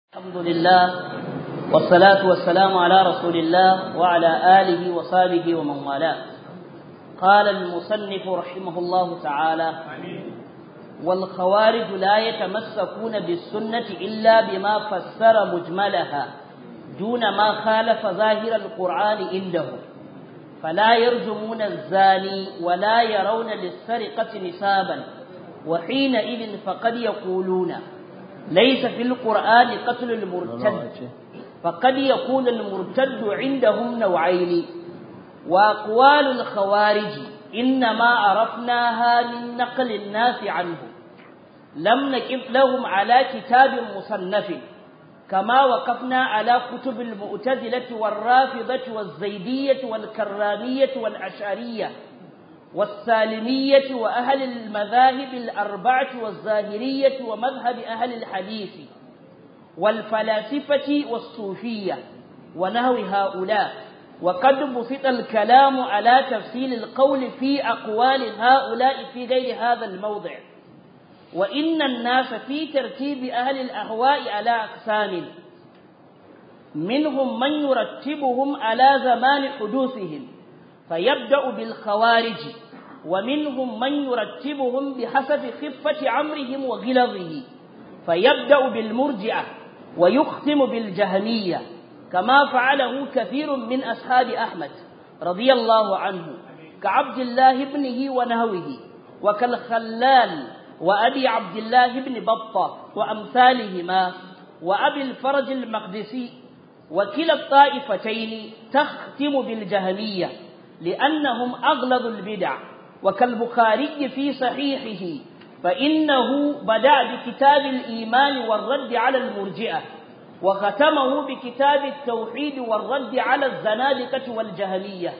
الحمد لله والصلاة والسلام على رسول الله وعلى آله وصحبه ومن والاه قال المصنف رحمه الله تعالى والخوارج لا يتمسكون بالسنة إلا بما فسر مجملها دون ما خالف ظاهر القرآن عندهم فلا يرجمون الزاني ولا يرون للسرقة نسابا وحينئذ فقد يقولون ليس في القرآن قتل المرتد فقد يكون المرتد عندهم نوعين وأقوال الخوارج إنما عرفناها من نقل الناس عنه لم نكف لهم على كتاب مصنف كما وقفنا على كتب المؤتزلة والرافضة والزيدية والكرامية والأشعرية والسالمية وأهل المذاهب الأربعة والظاهرية ومذهب أهل الحديث والفلاسفة والصوفية ونهو هؤلاء وقد بسط الكلام على تفصيل القول في أقوال هؤلاء في غير هذا الموضع وإن الناس في ترتيب أهل الأهواء على أقسام منهم من يرتبهم على زمان حدوثهم فيبدأ بالخوارج ومنهم من يرتبهم بحسب خفة أمرهم وغلظه فيبدأ بالمرجعة ويختم بالجهمية كما فعله كثير من أصحاب أحمد رضي الله عنه كعبد الله ابنه ونهوه وكالخلال وأبي عبد الله بن بطة وأمثالهما وأبي الفرج المقدسي وكلا الطائفتين تختم بالجهمية لأنهم أغلظ البدع وكالبخاري في صحيحه فإنه بدأ بكتاب الإيمان والرد على المرجئة وختمه بكتاب التوحيد والرد على الزنادقة والجهمية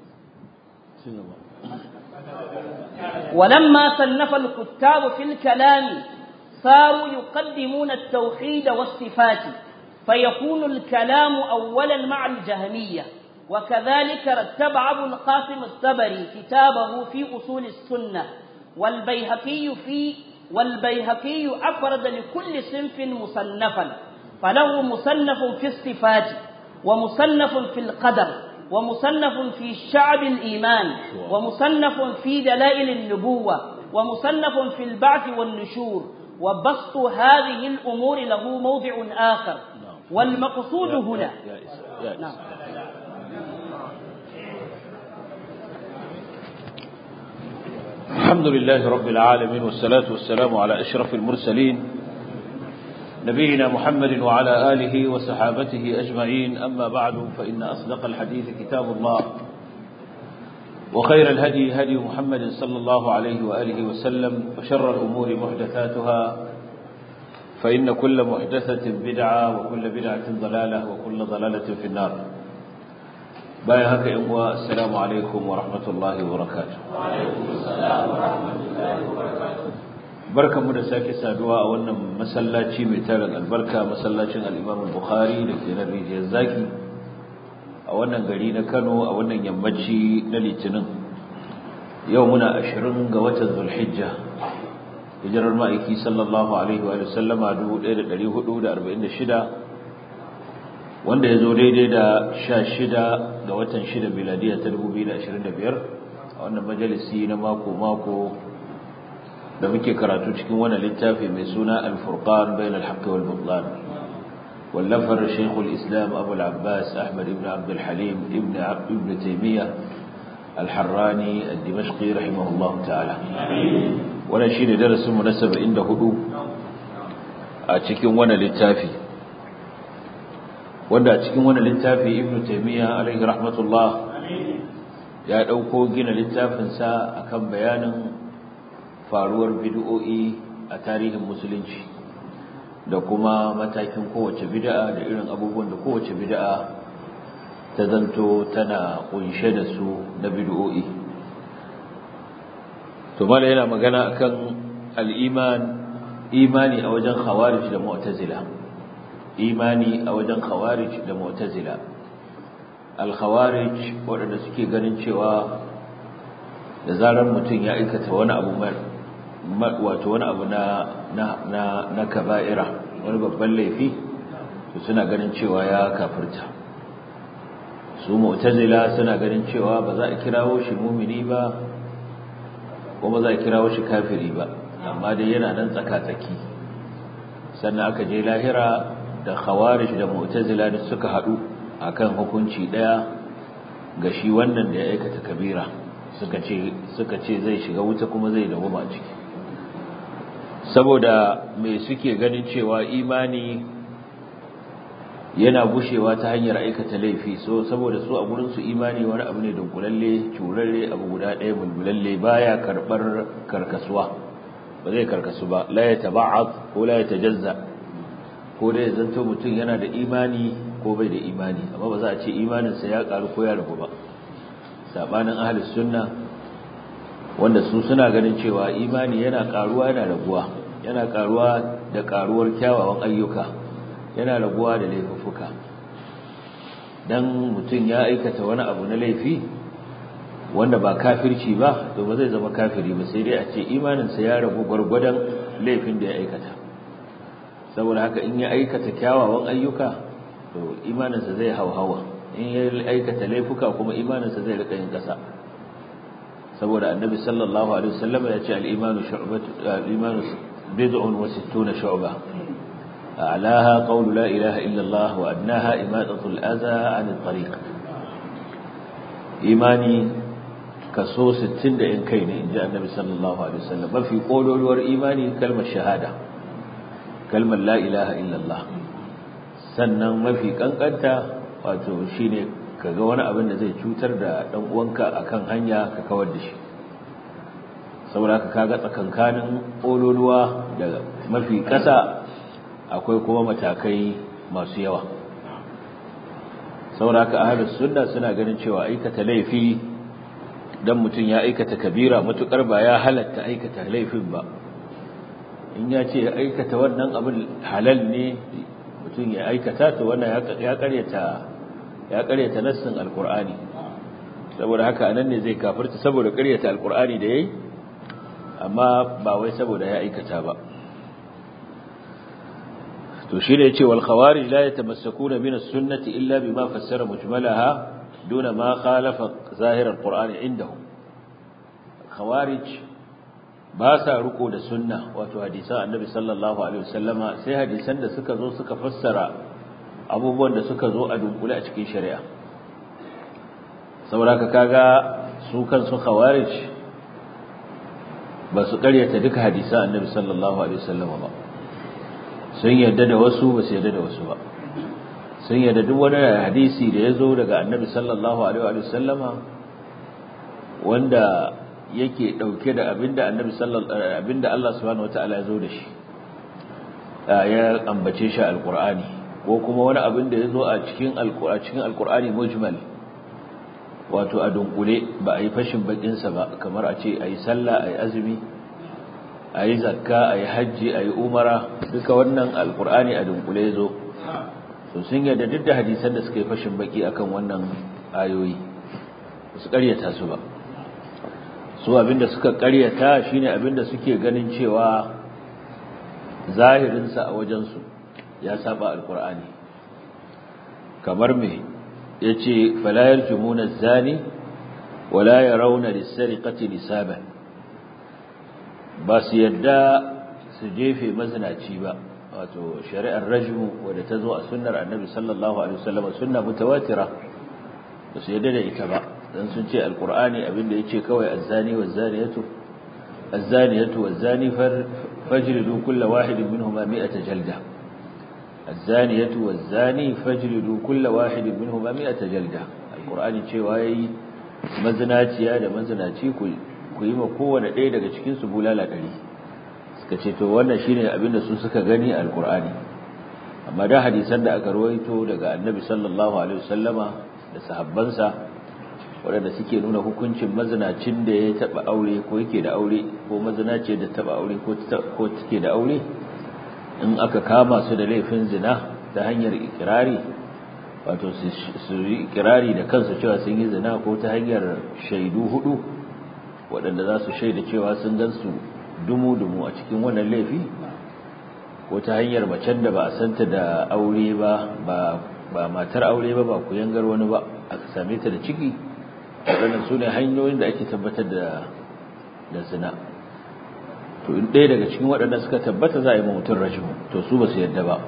ولما صنف الكتاب في الكلام صاروا يقدمون التوحيد والصفات فيكون الكلام أولا مع الجهمية وكذلك رتب أبو القاسم الطبري كتابه في أصول السنة والبيهقي في والبيهقي أفرد لكل صنف مصنفا فله مصنف في الصفات ومصنف في القدر ومصنف في شعب الإيمان ومصنف في دلائل النبوة ومصنف في البعث والنشور وبسط هذه الأمور له موضع آخر والمقصود هنا نعم الحمد لله رب العالمين والصلاة والسلام على أشرف المرسلين نبينا محمد وعلى آله وصحابته أجمعين أما بعد فإن أصدق الحديث كتاب الله وخير الهدي هدي محمد صلى الله عليه وآله وسلم وشر الأمور محدثاتها فإن كل محدثة بدعة وكل بدعة ضلالة وكل ضلالة في النار باي هكا يموا السلام عليكم ورحمة الله وبركاته وعليكم السلام ورحمة الله وبركاته barkan mu da sake saduwa a wannan masallaci mai tarin albarka masallacin al-Imam al-Bukhari da ke nan rijiyar zaki a wannan gari na Kano a wannan yammaci na Litinin yau muna 20 ga watan Zulhijja hijirar ma'aiki sallallahu alaihi wa sallama 1446 wanda ya zo daidai da 16 ga watan 6 miladiya ta 2025 a wannan majalisi na mako-mako da muke karatu cikin wannan littafi mai suna al-furqan bain al-haqq wal butlan wallafar shaykh al-islam abu al-abbas ahmad ibn abd al-halim ibn ibn taymiyyah al-harrani al-dimashqi rahimahullah ta'ala wannan shine darasin mu na 74 a cikin wannan littafi wanda a cikin wannan littafi ibn taymiyyah alayhi rahmatullah ya dauko gina littafin sa akan bayanin faruwar bid'o'i a tarihin musulunci da kuma matakin kowace bid'a da irin abubuwan da kowace bid'a ta zanto tana kunshe da su na bid'o'i to mala yana magana akan al-iman imani a wajen khawarij da mu'tazila imani a wajen khawarij da mu'tazila al-khawarij waɗanda suke ganin cewa da zarar mutum ya aikata wani abu wato wani abu na na na na kaba'ira wani babban laifi suna ganin cewa ya kafirta su mu'tazila suna ganin cewa ba za a kirawo shi mumini ba ko ba za a kirawo shi kafiri ba amma dai yana nan tsaka-tsaki sannan aka je lahira da khawarij da mu'tazila da suka hadu akan hukunci daya ga shi wannan da ya aikata kabira suka ce suka ce zai shiga wuta kuma zai dawo a ciki saboda me suke ganin cewa imani yana gushewa ta hanyar aikata laifi so saboda su a gurin su imani wani abu ne dunkulalle curarre abu guda ɗaya bulbulalle baya karbar karkasuwa ba zai karkasu ba la ya taba'ad ko la ya tajazza ko dai zanto mutum yana da imani ko bai da imani amma ba za a ce imaninsa ya karu ko ya ragu ba sabanin ahlus sunna wanda su suna ganin cewa imani yana karuwa yana raguwa yana karuwa da karuwar kyawawan ayyuka yana raguwa da laifuffuka dan mutum ya aikata wani abu na laifi wanda ba kafirci ba to ba zai zama kafiri ba sai dai a ce imaninsa ya ragu gwargwadon laifin da ya aikata saboda haka in ya aikata kyawawan ayyuka to imaninsa zai hauhawa in ya aikata laifuka kuma imaninsa zai rika yin kasa saboda annabi sallallahu alaihi wasallam ya ce al-imanu shu'batu al-imanu bid'un wa sittuna shu'ba a'laha qawlu la ilaha illa Allah wa adnaha imatatu al-adha 'an at-tariq imani kaso 60 da in kai ne inji annabi sallallahu alaihi wasallam mafi kololuwar imani kalmar shahada kalmar la ilaha illa Allah sannan mafi kankanta wato shine kaga wani abin da zai cutar da dan uwanka akan hanya ka kawar da shi saboda haka kaga tsakankanin ololuwa da mafi kasa akwai kuma matakai masu yawa saboda haka ahlus sunna suna ganin cewa aikata laifi dan mutum ya aikata kabira matukar ba ya halatta aikata laifin ba in ya ce aikata wannan abin halal ne mutum ya aikata to wannan ya karyata ya karyata nassin alqur'ani saboda haka anan ne zai kafirta saboda karyata alqur'ani da yayi amma ba wai saboda ya aikata ba to shi ne yace wal khawarij la yatamassakuna min as-sunnati illa bima fassara mujmalaha duna ma khalafa zahir alqur'ani indahum khawarij ba sa riko da sunna wato hadisan annabi sallallahu alaihi wasallama sai hadisan da suka zo suka fassara abubuwan da suka zo a dunkule a cikin shari'a saboda kaga su kansu khawarij ba su karyata duka hadisan annabi sallallahu alaihi wasallama ba sun yarda da wasu ba su yarda da wasu ba sun yarda duk wani hadisi da ya zo daga annabi sallallahu alaihi wasallama wanda yake dauke da abinda annabi sallallahu abinda Allah subhanahu wataala ya zo da shi ya ambace shi alqur'ani ko kuma wani abin da yazo a cikin alqur'ani cikin alqur'ani mujmal wato a dunkule ba a yi fashin bakin sa ba kamar a ce ayi sallah ayi azumi ayi zakka ayi haji ayi umara duka wannan alqur'ani a dunkule yazo to sun yarda duk da hadisan da suka yi fashin baki akan wannan ayoyi su ƙaryata su ba su abinda suka karyata shine abinda suke ganin cewa zahirinsa a wajensu ya saba alkur'ani kamar me yace fala yarjumuna zani wala yarawna lis-sariqati nisaban ba su yadda su jefe mazinaci ba wato shari'ar rajmu wadda ta zo a sunnar annabi sallallahu alaihi wasallam sunna mutawatira ba su yadda da ita ba dan sun ce alqur'ani abinda yace kawai azzani wazzaniyatu azzaniyatu wazzani fajlidu kull wahidin minhuma mi'ata jalda azzaniyatu wazzani fajlidu kull wahidin minhuma mi'ata jalda alqur'ani cewa yayi mazinaciya da mazinaci ku ku yi ma kowanne ɗaya daga cikin su bulala ɗari suka ce to wannan shine abinda su suka gani a alqur'ani amma da hadisan da aka rawaito daga annabi sallallahu alaihi wasallama da sahabbansa waɗanda suke nuna hukuncin mazinacin da ya taɓa aure ko yake da aure ko mazinace da taɓa aure ko take da aure in aka kama su da laifin zina ta hanyar ikirari wato su yi ikirari da kansu cewa sun yi zina ko ta hanyar shaidu hudu waɗanda za su shaida cewa sun gan su dumu-dumu a cikin wannan laifi ko ta hanyar macen da ba a santa da aure ba ba matar aure ba ba ku yangar wani ba aka same ta da ciki waɗannan su ne hanyoyin da ake tabbatar da da zina to in ɗaya daga cikin waɗanda suka tabbata za a yi ma mutum rashin to su ba su yadda ba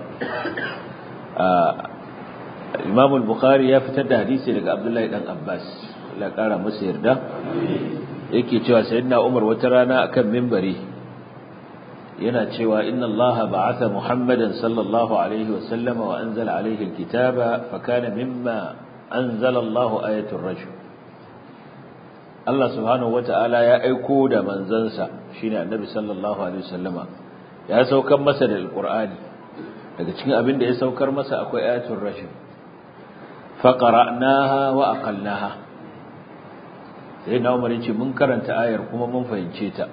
imam al-bukhari ya fitar da hadisi daga abdullahi dan abbas la ƙara masa yarda yake cewa sayyidina umar wata rana akan mimbari yana cewa inna Allah ba'atha Muhammadan sallallahu alaihi wa sallama wa anzala alaihi alkitaba fa kana mimma anzala Allah ayatul rajul Allah subhanahu wata'ala ya aiko da manzansa shine annabi sallallahu alaihi wa sallama ya saukar masa da alqur'ani daga cikin abin da ya saukar masa akwai ayatul rajul fa qara'naha wa aqalnaha sai na umar yace mun karanta ayar kuma mun fahimce ta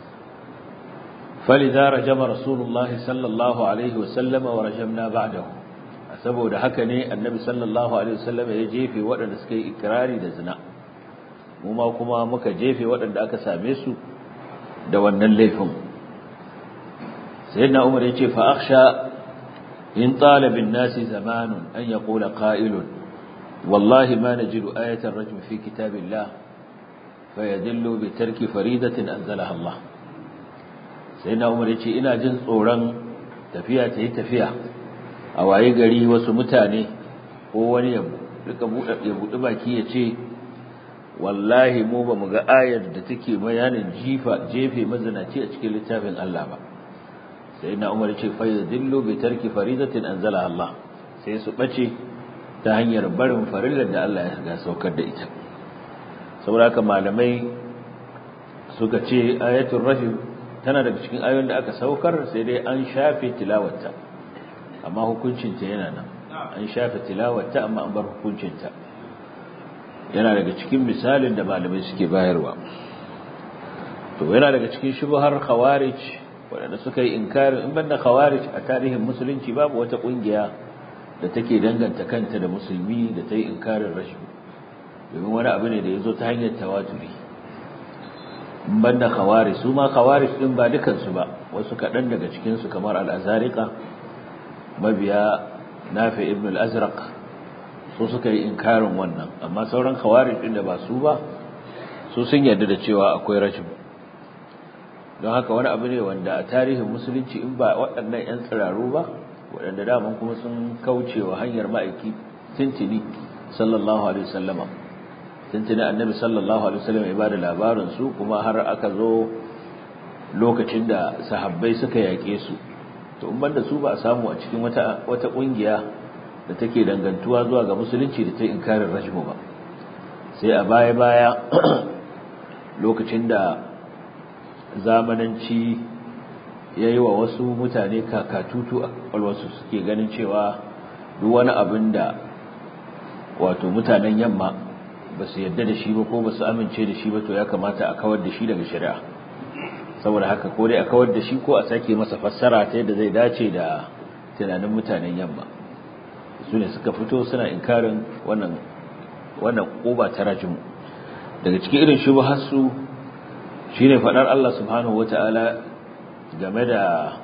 فلذا رجم رسول الله صلى الله عليه وسلم ورجمنا بعده saboda haka ne annabi sallallahu alaihi wasallam ya jefe waɗanda suka yi ikrari da zina mu ma kuma muka jefe waɗanda aka same su da wannan laifin sayyidina umar yace fa akhsha in talaba an-nasi zamanun an yaqula qa'ilun wallahi ma najidu ayatan rajm fi kitabillah fayadillu bi tarki faridatin anzalaha Allah sai na umar ya ce ina jin tsoron tafiya ta yi tafiya a waye gari wasu mutane ko wani ya buɗi baki ya ce wallahi mu ba mu ga ayar da take bayanin jifa jefe mazinaci a cikin littafin Allah ba sai na umar ya ce fa yadillu bi tarki faridatin anzala Allah sai su bace ta hanyar barin farillar da Allah ya saukar da ita saboda haka malamai suka ce ayatul rajim tana daga cikin ayoyin da aka saukar sai dai an shafe tilawarta amma hukuncinta yana nan an shafe tilawarta amma an bar hukuncinta yana daga cikin misalin da malamai suke bayarwa to yana daga cikin shubhar khawarij waɗanda suka yi inkarin in banda khawarij a tarihin musulunci babu wata ƙungiya da take danganta kanta da musulmi da ta yi inkarin rashin domin wani abu ne da ya zo ta hanyar tawaturi banda khawarij su ma khawarij din ba dukansu ba wasu kaɗan daga cikinsu kamar al-azariqa mabiya nafi ibn al-azraq su suka yi inkarin wannan amma sauran khawarij din da ba su ba su sun yarda da cewa akwai rajim don haka wani abu ne wanda a tarihin musulunci in ba waɗannan 'yan tsiraru ba waɗanda daman kuma sun kaucewa hanyar ma'aiki tintini sallallahu alaihi wasallama tuntuni annabi sallallahu alaihi wasallam ya bada labarin su kuma har aka zo lokacin da sahabbai suka yake su to in banda su ba a samu a cikin wata wata kungiya da take dangantuwa zuwa ga musulunci da ta inkarin rajmu ba sai a baya baya lokacin da zamananci yayi wa wasu mutane kakatutu a kwalwarsu suke ganin cewa duk wani abin da wato mutanen yamma ba su yadda da shi ba ko ba su amince da shi ba to ya kamata a kawar da shi daga shari'a saboda haka ko dai a kawar da shi ko a sake masa fassara ta yadda zai dace da tunanin mutanen yamma su ne suka fito suna inkarin wannan wannan koba ta rajin daga cikin irin shubharsu shine fadar Allah subhanahu wataala game da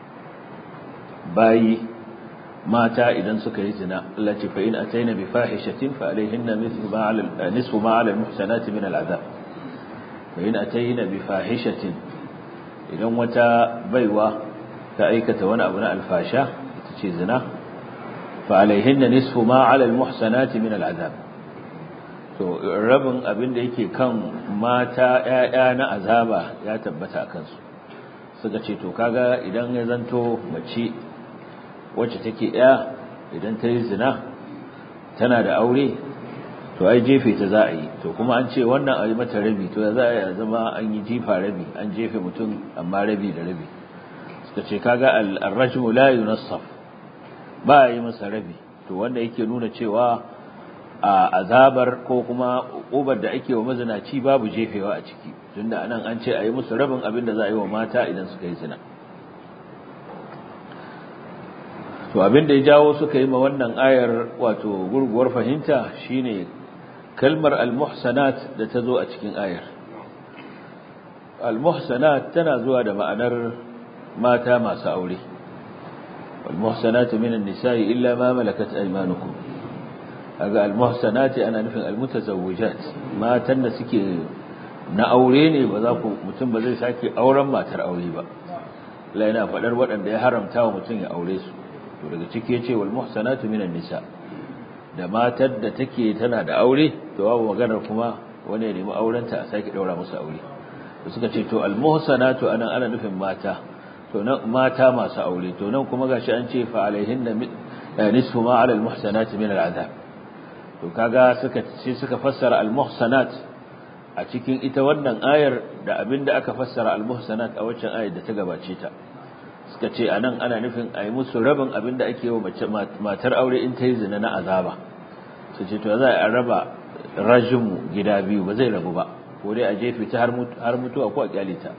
bayi mata idan suka yi zina Allah ce fa in ataina bi fahishatin fa alaihinna mithlu ma ala nisfu ma ala almuhsanati min al'adab fa in ataina bi fahishatin idan wata baiwa ta aikata wani abu na alfasha ita ce zina fa alaihinna nisfu ma ala almuhsanati min al'adab to rabin abin da yake kan mata ƴaƴa na azaba ya tabbata akan su suka ce to kaga idan ya zanto mace wacce take ya idan ta yi zina tana da aure to ai jefe ta za a yi to kuma an ce wannan a yi mata rabi to za a yi zama an yi jifa rabi an jefe mutum amma rabi da rabi suka ce kaga al-rajmu la yunassaf ba a yi masa rabi to wanda yake nuna cewa a azabar ko kuma ubar da ake wa mazinaci babu jefewa a ciki tunda anan an ce a yi musu rabin abin da za a yi wa mata idan suka yi zina to abin da ya jawo suka yi ma wannan ayar wato gurguwar fahimta shine kalmar al-muhsanat da ta zo a cikin ayar al-muhsanat tana zuwa da ma'anar mata masu aure wal muhsanatu minan nisa'i illa ma malakat aymanukum kaga al muhsanati ana nufin al mutazawwijat matan da suke na aure ne ba za ku mutum ba zai sake auren matar aure ba Allah yana faɗar waɗanda ya haramta wa mutum ya aure su to daga ciki yace wal muhsanatu minan nisa da matar da take tana da aure to babu maganar kuma wani ya nemi aurenta a sake daura musu aure to suka ce to al muhsanatu anan ana nufin mata to nan mata masu aure to nan kuma gashi an ce fa alaihinna nisfu ma ala al muhsanati min al azab to kaga suka sai suka fassara al muhsanat a cikin ita wannan ayar da abinda aka fassara al muhsanat a waccan ayar da ta gabace ta suka ce anan ana nufin a yi musu rabin abinda ake yi wa matar aure in ta yi zina na azaba su ce to za a raba rajimu gida biyu ba zai rabu ba ko dai a jefe ta har mutuwa ko a kyale ta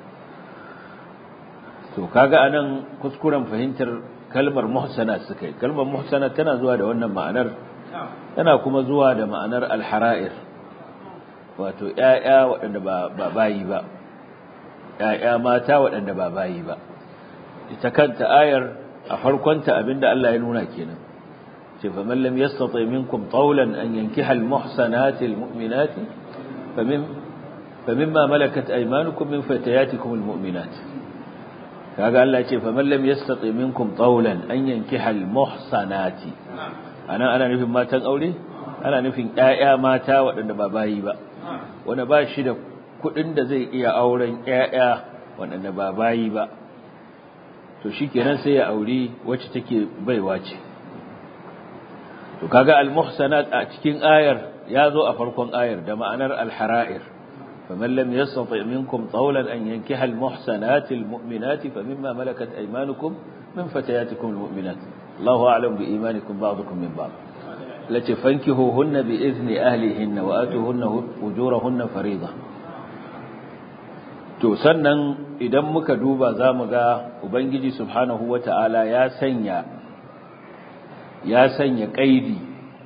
to kaga anan kuskuren fahimtar kalmar muhsana suka yi kalmar muhsana tana zuwa da wannan ma'anar tana kuma zuwa da ma'anar alhara'ir wato ƴaƴa waɗanda ba bayi ba ƴaƴa mata waɗanda ba bayi ba ita kanta ayar a farkonta abinda Allah ya nuna kenan ce fa man lam yastati minkum tawlan an yankiha al muhsanati al mu'minati famin famimma malakat aymanukum min fatayatikum al mu'minat kaga Allah ce fa man lam yastati minkum tawlan an yankiha al muhsanati ana ana nufin matan aure ana nufin ƴaƴa mata waɗanda ba bayi ba wanda ba shi da kuɗin da zai iya auren ƴaƴa waɗanda ba bayi ba to shikenan sai ya auri wacce take baiwa ce to kaga al-muhsanat a cikin ayar ya zo a farkon ayar da ma'anar al-hara'ir faman lam yastati minkum tawlan an yankiha al-muhsanat al-mu'minat famimma malakat aymanukum min fatayatikum al-mu'minat Allahu a'lam bi imanikum ba'dukum min ba'd lati fankihuhunna bi idni ahlihinna wa atuhunna ujurahunna fariida to sannan idan muka duba za mu ga ubangiji subhanahu wata'ala ya sanya ya sanya kaidi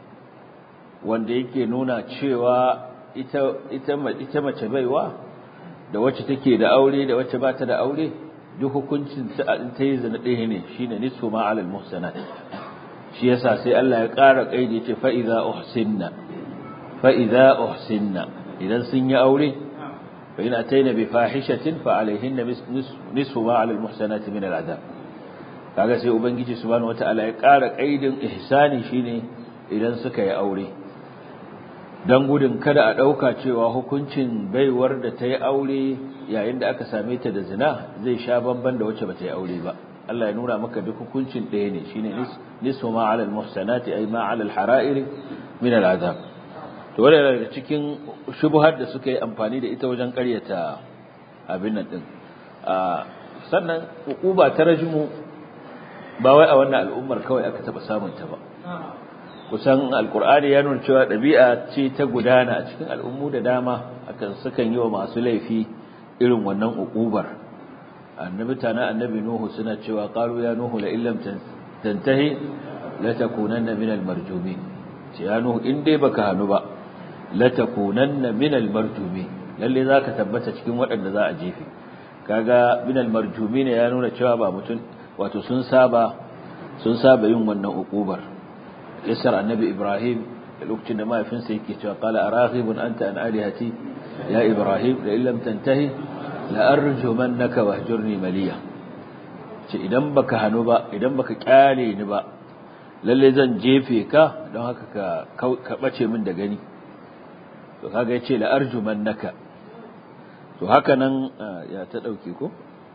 wanda yake nuna cewa ita ita ita mace baiwa da wacce take da aure da wacce ba ta da aure duk hukuncin ta ta yi zina ɗaya ne shine nisfu ma alal muhsanat shi yasa sai Allah ya ƙara kaidi yace fa idza uhsinna fa idza uhsinna idan sun yi aure فإن أتينا بفاحشة فعليهن نصف ما على المحسنات من العذاب kaga sai ubangiji subhanahu wataala ya ƙara kaidin ihsani shine idan suka yi aure dan gudun kada a dauka cewa hukuncin baiwar da ta yi aure yayin da aka same ta da zina zai sha bamban da wacce bata yi aure ba Allah ya nuna maka duk hukuncin ɗaya ne shine nisfu ma ala almuhsanati ay ma ala alhara'ir min al'azab to wadda daga cikin shubuhar da suka yi amfani da ita wajen karyata abin nan din sannan hukuba ta rajmu ba wai a wannan al'ummar kawai aka taba samun ta ba kusan alkur'ani ya nuna cewa ɗabi'a ce ta gudana a cikin al'ummu da dama akan sukan yi wa masu laifi irin wannan hukubar annabi tana annabi nuhu suna cewa qalu ya nuhu la illam tantahi la takunanna min al-marjumin ce ya nuhu in dai baka hanu ba latakunanna minal marjumi lalle zaka tabbata cikin waɗanda za a jefe kaga minal marjumi ne ya nuna cewa ba mutum wato sun saba sun saba yin wannan ukubar isar annabi ibrahim da lokacin da mahaifinsa yake cewa qala araghibun anta an alihati ya ibrahim la illam tantahi la arjumannaka wahjurni maliya ce idan baka hanu ba idan baka kyale ni ba lalle zan jefe ka don haka ka ka bace min da gani to kaga yace la arjumannaka to haka nan ya ta dauke ko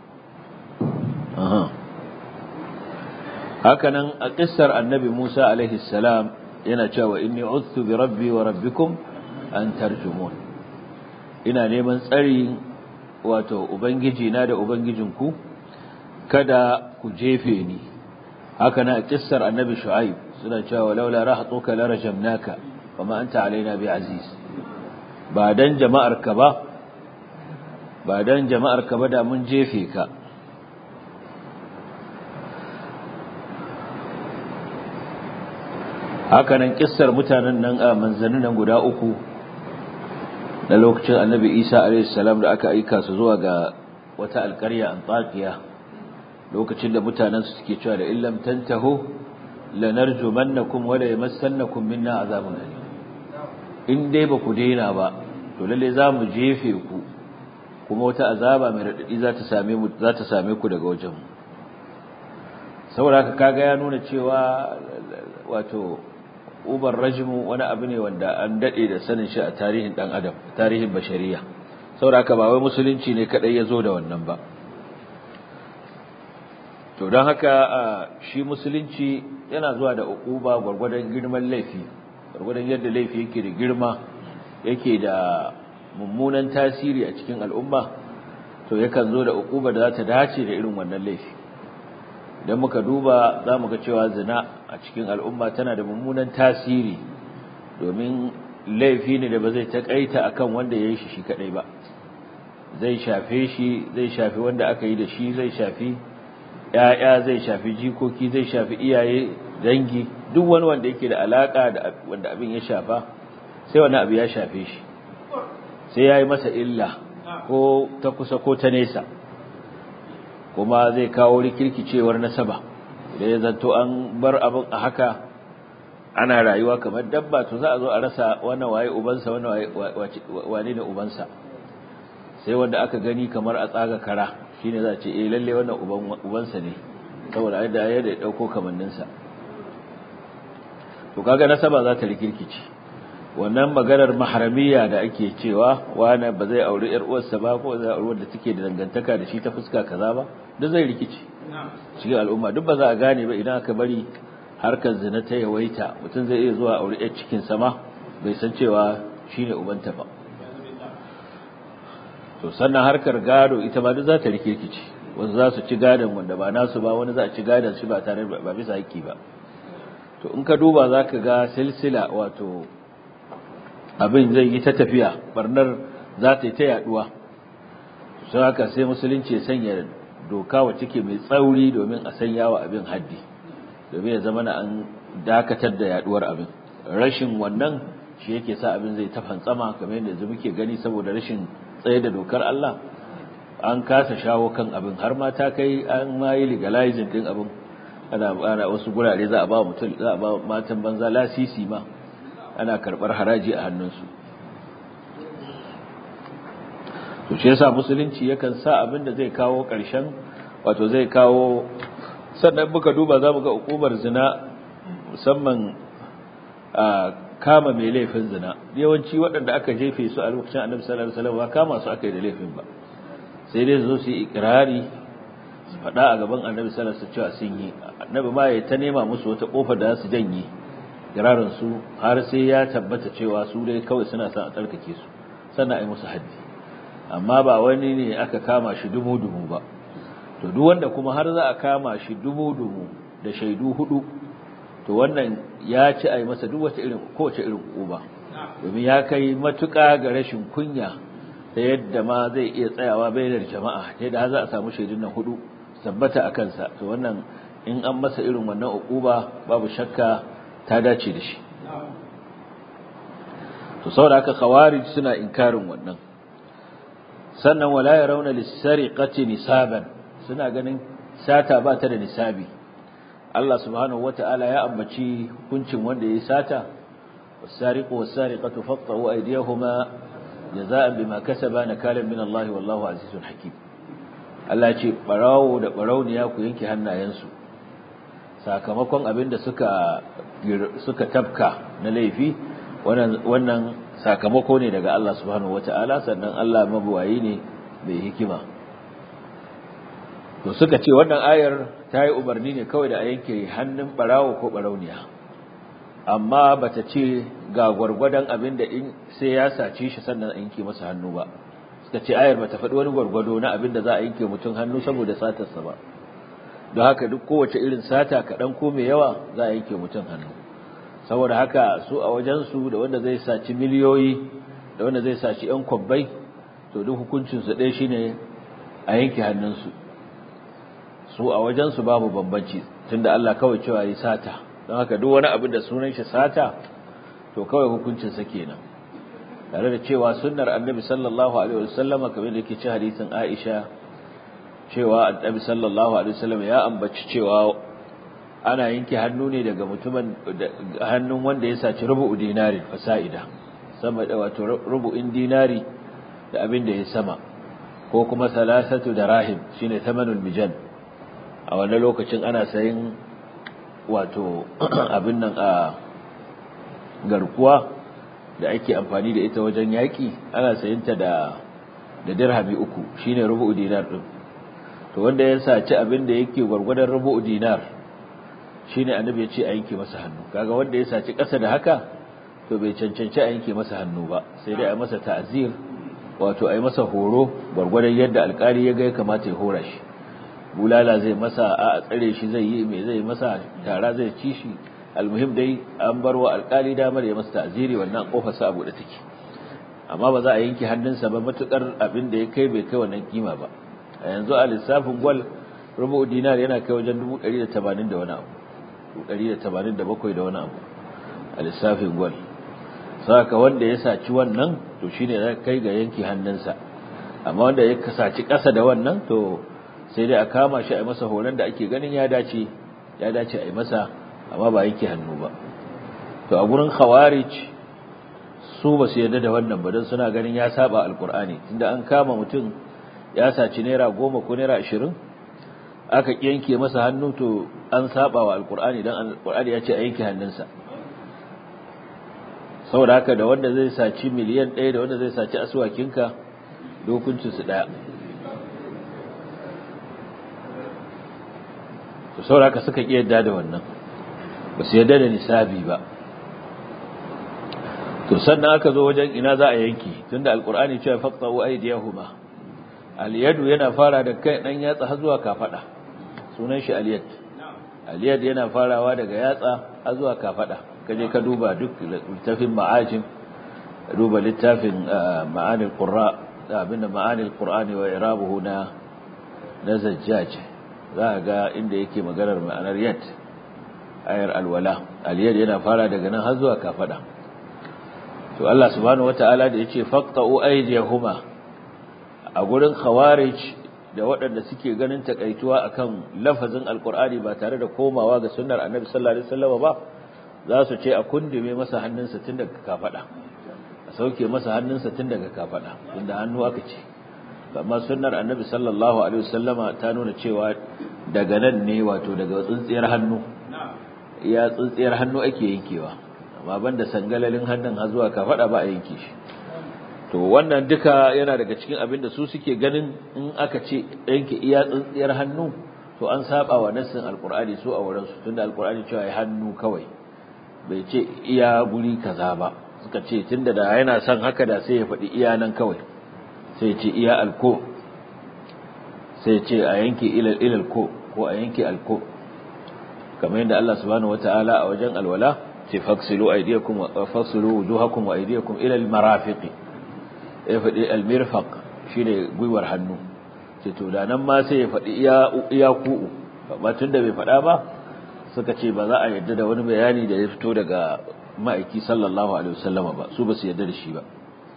aha haka nan a kissar annabi Musa alaihi salam yana cewa inni udtu bi rabbi wa rabbikum an tarjumun ina neman tsari wato ubangiji na da ubangijinku kada ku jefe ni haka nan a kissar annabi shu'aib suna cewa laula rahatuka la rajamnaka wama anta alaina bi aziz ba dan jama'ar ka ba ba dan jama'ar ka ba da mun jefe ka haka nan kissar mutanen nan a manzannin nan guda uku na lokacin annabi isa a.s. da aka aika su zuwa ga wata alkarya antakiya lokacin da mutanen su suke cewa da illam tantahu lanarjumannakum wa la yamassannakum minna azabun alim in dai ba ku daina ba to lalle za mu jefe ku kuma wata azaba mai radadi za ta same mu za ta same ku daga wajen mu saboda haka kaga ya nuna cewa wato ubar rajmu wani abu ne wanda an dade da sanin shi a tarihin dan adam tarihin bashariya saboda haka ba wai musulunci ne kadai ya zo da wannan ba to don haka shi musulunci yana zuwa da uquba gwargwadon girman laifi gwargwadon yadda laifi yake da girma yake da mummunan tasiri a cikin al'umma to yakan zo da uquba da za ta dace da irin wannan laifi idan muka duba za mu ga cewa zina a cikin al'umma tana da mummunan tasiri domin laifi ne da ba zai taƙaita akan wanda ya yi shi shi kaɗai ba zai shafe shi zai shafi wanda aka yi da shi zai shafi ‘ya'ya zai shafi jikoki zai shafi iyaye dangi duk wani wanda yake da alaƙa da wanda abin ya shafa sai wani abu ya shafe shi sai ya yi masa illa ko ta kusa ko ta nesa kuma zai kawo rikirkicewar nasaba idan ya zanto an bar abin a haka ana rayuwa kamar dabba to za a zo a rasa wannan waye ubansa wannan wane ne ubansa sai wanda aka gani kamar a tsaga kara shine za a ce eh lalle wannan uban ubansa ne saboda yadda yadda ya dauko kamanninsa to kaga nasaba za ta rikirkice wannan maganar maharamiya da ake cewa wani ba zai auri yar uwarsa ba ko zai auri wanda take da dangantaka da shi ta fuska kaza ba duk zai rikice cikin al'umma duk ba za a gane ba idan aka bari harkar zina ta yawaita mutum zai iya zuwa auri yar cikin sama bai san cewa shine ubanta ba to sannan harkar gado ita ma duk za ta rikirkice wanda za su ci gadon wanda ba nasu ba wani za a ci gadon shi ba tare ba bisa haƙƙi ba to in ka duba za ka ga silsila wato abin zai yi ta tafiya barnar za ta yi ta yaduwa sun haka sai musulunci ya sanya doka wacce ke mai tsauri domin a sanya wa abin haddi domin ya zama na an dakatar da yaduwar abin rashin wannan shi yake sa abin zai ta fantsama kamar yadda yanzu muke gani saboda rashin tsaye da dokar Allah an kasa shawo kan abin har ma ta kai an ma yi legalizing din abin ana ana wasu gurare za a ba mutum za a ba matan banza lasisi ma ana karbar haraji a hannunsu to shi yasa musulunci yakan sa abin da zai kawo ƙarshen wato zai kawo sannan muka duba za mu ga hukumar zina musamman a kama mai laifin zina yawanci waɗanda aka jefe su a lokacin annabi sallallahu alaihi wasallam ba kama su aka yi da laifin ba sai dai zo su yi ikrari su faɗa a gaban annabi sallallahu alaihi wasallam cewa sun yi annabi ma ya ta nema musu wata kofar da za su janye kirarin su har sai ya tabbata cewa su dai kawai suna son a tsarkake su sannan a yi musu haddi amma ba wani ne aka kama shi dumu-dumu ba to duk wanda kuma har za a kama shi dumu-dumu da shaidu hudu to wannan ya ci a yi masa duk wata irin kowace irin uba domin ya kai matuƙa ga rashin kunya ta yadda ma zai iya tsayawa bainar jama'a ta yadda za a samu shaidun nan hudu tabbata a kansa to wannan in an masa irin wannan uquba babu shakka ta dace da shi to saboda haka khawarij suna inkarin wannan sannan wala yarawna lis-sariqati nisaban suna ganin sata ba ta da nisabi Allah subhanahu wata'ala ya ambaci hukuncin wanda yayi sata was-sariqu was-sariqatu faqta'u aydiyahuma jazaa'an bima kasaba nakalan min Allah wallahu azizun hakim Allah ce barawo da barauniya ku yanke hannayensu sakamakon abinda suka suka tafka na laifi wannan wannan sakamako ne daga Allah subhanahu wata'ala sannan Allah mabuwayi ne mai hikima to suka ce wannan ayar ta yi umarni ne kawai da a yanke hannun barawo ko barauniya amma bata ce ga gwargwadon abin da in sai ya sace shi sannan a yanke masa hannu ba suka ce ayar bata faɗi wani gwargwado na abin da za a yanke mutum hannu saboda satarsa ba don haka duk kowace irin sata kaɗan ko mai yawa za a yanke mutum hannu saboda haka su a wajensu da wanda zai saci miliyoyi da wanda zai saci 'yan kwabbai to duk hukuncinsu ɗaya shine a yanke hannunsu su a wajensu babu bambanci tunda Allah kawai cewa yi sata don haka duk wani abin da sunan shi sata to kawai hukuncinsa kenan tare da cewa sunnar annabi sallallahu alaihi wasallama kamar da yake ci hadisin Aisha cewa annabi sallallahu alaihi wasallam ya ambaci cewa ana yanke hannu ne daga mutumin hannun wanda ya saci rubu'u dinari fasa'ida sama da wato rubu'in dinari da abin da ya sama ko kuma salasatu darahim shine thamanul mijan a wannan lokacin ana sayin wato abin nan a garkuwa da ake amfani da ita wajen yaki ana sayinta da da dirhami uku shine rubu'u dinar din to wanda ya saci abin da yake gwargwadon rubu'u dinar shine annabi ya ce a yanke masa hannu kaga wanda ya saci ƙasa da haka to bai cancanci a yanke masa hannu ba sai dai a masa ta'zir wato a yi masa horo gwargwadon yadda alkali ya ga ya kamata ya hora shi bulala zai masa a tsare shi zai yi mai zai masa tara zai ci shi almuhim dai an bar wa alkali damar ya masa ta'ziri wannan kofar sa abu da take amma ba za a yanke hannunsa ba matukar abin da ya kai bai kai wannan kima ba a yanzu a lissafin gwal rubu dinar yana kai wajen 180 da wani abu 187 da wani abu a lissafin gwal saka wanda ya saci wannan to shine zai kai ga yanki hannunsa amma wanda ya saci ƙasa da wannan to sai dai a kama shi a masa horon da ake ganin ya dace ya dace a yi masa amma ba yanke hannu ba to a gurin khawarij su ba su yarda da wannan ba don suna ganin ya saba alkur'ani tunda an kama mutum ya saci naira goma ko naira ashirin aka yanke masa hannu to an saba wa alkur'ani don alkur'ani ya ce a yanke hannunsa saboda haka da wanda zai saci miliyan ɗaya da wanda zai saci asuwakinka dokuncinsu ɗaya to saboda haka suka ƙi yadda da wannan ba su yadda da nisabi ba to sannan aka zo wajen ina za a yanki tunda alkur'ani cewa faqta'u aydiyahuma aliyadu yana fara da kai dan yatsa har zuwa kafada sunan shi aliyad aliyad yana farawa daga yatsa har zuwa kafada kaje ka duba duk littafin ma'ajim duba littafin ma'anil qurra abinda ma'anil qur'ani wa irabuhu na na zajjaj za ga inda yake maganar ma'anar yad ayar alwala aliyad yana fara daga nan har zuwa kafada to Allah subhanahu wataala da yace faqta'u aydiyahuma a gurin khawarij da waɗanda suke ganin takaituwa akan lafazin alqur'ani ba tare da komawa ga sunnar annabi sallallahu alaihi wasallam ba za su ce a kundume masa hannunsa tun daga kafada a sauke masa hannunsa tun daga kafada tunda hannu aka ce amma sunnar annabi sallallahu alaihi wasallama ta nuna cewa daga nan ne wato daga tsintsiyar hannu ya tsintsiyar hannu ake yankewa amma banda sangalalin hannun har zuwa kafada ba a yanke shi to wannan duka yana daga cikin abin da su suke ganin in aka ce yanke iya tsintsiyar hannu to an saba wa nassin alqur'ani su a wurin su tunda alqur'ani cewa ya hannu kawai bai ce iya guri kaza ba suka ce tunda da yana son haka da sai ya faɗi iya nan kawai sai ce iya alko sai ce a yanke ilal ilal ko ko a yanke alko kamar yadda Allah subhanahu wataala a wajen alwala ce faksilu aydiyakum wa faksilu wujuhakum wa aydiyakum ila almarafiq ya faɗi almirfaq shine gwiwar hannu ce to da nan ma sai ya faɗi iya iya ku ba tunda bai faɗa ba suka ce ba za a yadda da wani bayani da ya fito daga ma'aiki sallallahu alaihi wasallama ba su ba su yadda da shi ba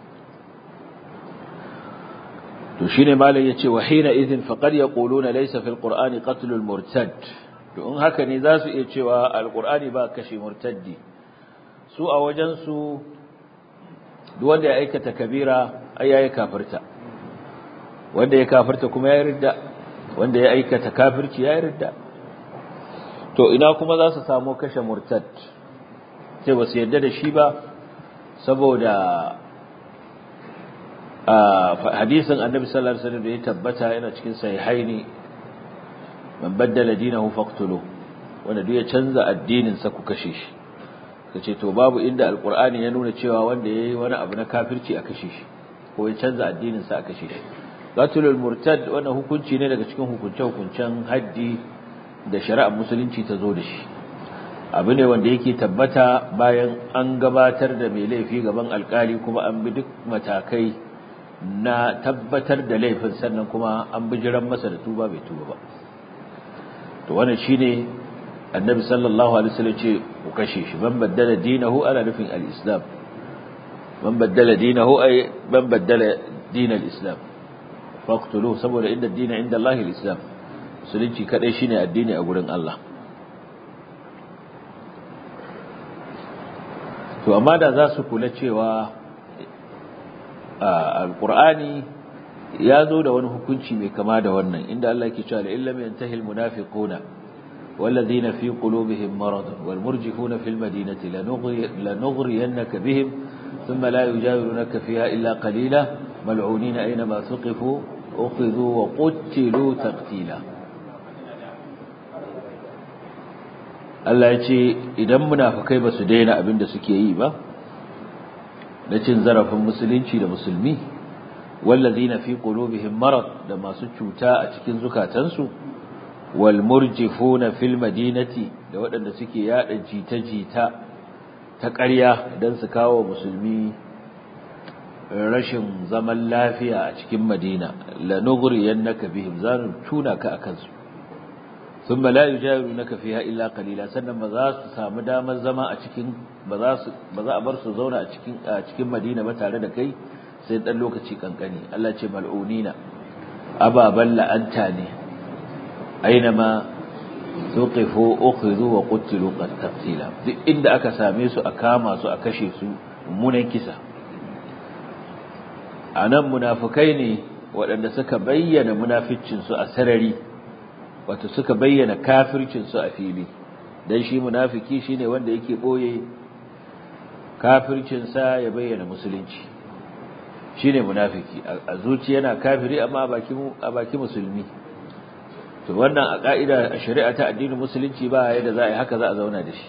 to shine malam yace wa hina idhin faqad yaquluna laysa fil qur'ani qatlul murtad to in haka ne za su iya cewa alqur'ani ba kashe murtaddi su a wajen su duk wanda ya aikata kabira ai yayi kafirta wanda ya kafirta kuma ya ridda wanda ya aikata kafirci ya ridda to ina kuma za su samu kashe murtad sai ba su yarda da shi ba saboda hadisin annabi sallallahu alaihi wasallam da ya tabbata yana cikin sahihaini man baddala dinahu faqtulu wanda duk ya canza addinin sa ku kashe shi kace to babu inda alqur'ani ya nuna cewa wanda yayi wani abu na kafirci a kashe shi ko ya canza addinin sa a kashe shi qatlul murtad wannan hukunci ne daga cikin hukunce hukuncen haddi da shari'ar musulunci ta zo da shi abu ne wanda yake tabbata bayan an gabatar da mai laifi gaban alkali kuma an bi duk matakai na tabbatar da laifin sannan kuma an bijiran masa da tuba bai tuba ba to wannan shine annabi sallallahu alaihi wasallam ce ku kashe shi ban baddala dinahu ala nufin al-islam ban baddala dinahu ay ban baddala din al-islam faqtuluhu saboda inda addini inda Allah islam musulunci kadai shine addini a gurin Allah to amma da za su kula cewa alqur'ani ya zo da wani hukunci mai kama da wannan inda Allah yake cewa illam yantahi almunafiquna والذين في قلوبهم مرض والمرجفون في المدينة لنغري لنغرينك بهم ثم لا يجاورونك فيها إلا قليلا ملعونين أينما ثقفوا أخذوا وقتلوا تقتيلا Allah ya ce idan munafukai ba su daina abin da suke yi ba na cin zarafin musulunci da musulmi wallazina fi qulubihim marad da masu cuta a cikin zukatansu wal murjifuna fil madinati da waɗanda suke yada jita-jita ta ƙarya don su kawo musulmi rashin zaman lafiya a cikin madina lanughriyannaka bihim zanu tuna ka akan su thumma la yujawirunaka fiha illa qalila sannan ba za su samu damar zama a cikin ba za su ba za a bar su zauna a cikin a cikin madina ba tare da kai sai dan lokaci kankani Allah ce mal'unina ababan la'anta ne ainama tuqifu ukhidhu wa qutilu qatila duk inda aka same su a kama su a kashe su mummunan kisa anan munafikai ne waɗanda suka bayyana munaficcin su a sarari wato suka bayyana kafircin su a fili dan shi munafiki shine wanda yake boye kafircin sa ya bayyana musulunci shine munafiki a zuciya yana kafiri amma a baki a baki musulmi to wannan a ka'ida a shari'a ta addinin musulunci ba yadda za a yi haka za a zauna da shi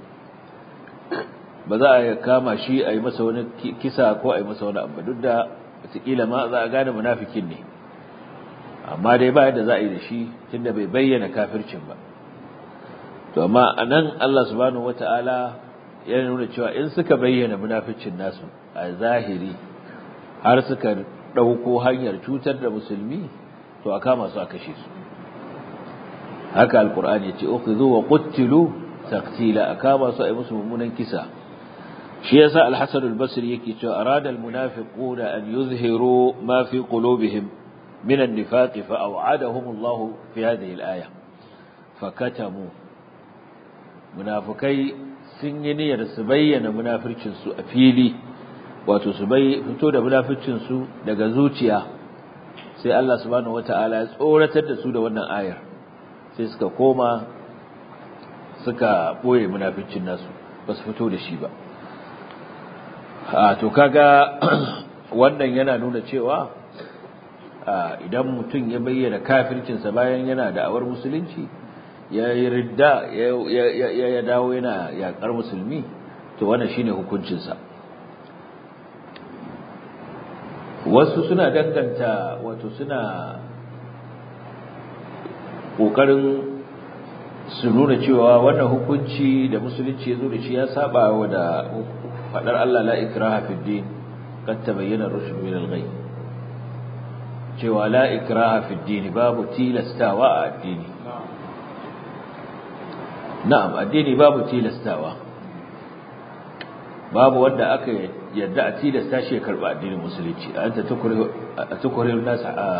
ba za a kama shi a yi masa wani kisa ko a yi masa wani abu duk da wataƙila ma za a gane munafikin ne amma dai ba yadda za a yi da shi tunda bai bayyana kafircin ba to amma a nan Allah subhanahu wata'ala ya nuna cewa in suka bayyana munaficin nasu a zahiri har suka ɗauko hanyar cutar da musulmi to a kama su a kashe su haka alkur'ani yace ukhidhu wa qutilu taqtila akama su ay musu mummunan kisa shi yasa al-hasan al-basri yake cewa arada al-munafiquna an yuzhiru ma fi qulubihim min an-nifaq fa aw'adahum Allah fi hadhihi al-aya fakatamu munafikai sun yi niyyar su bayyana munafircin su a fili wato su bai fito da munafircin su daga zuciya sai Allah subhanahu wataala ya tsoratar da su da wannan ayar sai suka koma suka boye munaficin nasu ba su fito da shi ba a to kaga wannan yana nuna cewa idan mutum ya bayyana kafircinsa bayan yana da awar musulunci ya yi ridda ya dawo yana yakar musulmi to wannan shine hukuncinsa wasu suna danganta wato suna ƙoƙarin su nuna cewa wannan hukunci da musulunci ya zo da shi ya saba wa da faɗar Allah la ikraha fid din kad tabayyana rushd min al-ghay cewa la ikraha fid din babu tilastawa a addini na'am addini babu tilastawa babu wanda aka yadda a tilasta shi ya karba addinin musulunci anta tukrihu tukrihu nas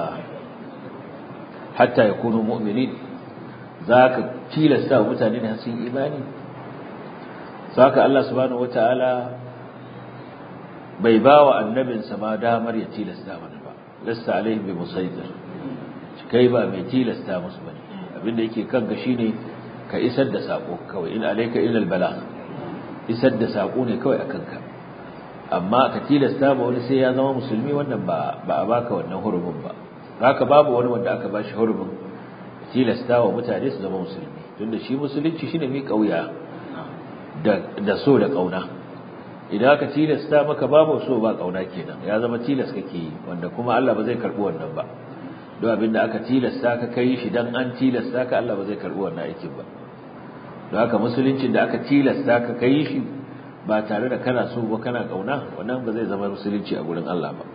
hatta yakunu mu'minin zaka tilasta mutane da sun imani saka Allah subhanahu wataala bai bawa annabinsa ma damar ya tilasta mana ba lasta alaihi bi musaitir kai ba mai tilasta musu bane abinda yake kanka shine ka isar da sako kawai in alayka ila albala isar da sako ne kawai akan ka amma ka tilasta ba wani sai ya zama musulmi wannan ba ba a baka wannan hurumin ba haka babu wani wanda aka bashi hurumin tilasta wa mutane su zama musulmi tunda shi musulunci shine mi kauya da da so da kauna idan aka tilasta maka babu so ba kauna kenan ya zama tilas kake yi wanda kuma Allah ba zai karbi wannan ba don abinda aka tilasta ka kai shi dan an tilasta ka Allah ba zai karbi wannan aikin ba don haka musuluncin da aka tilasta ka kai shi ba tare da kana so ba kana kauna wannan ba zai zama musulunci a gurin Allah ba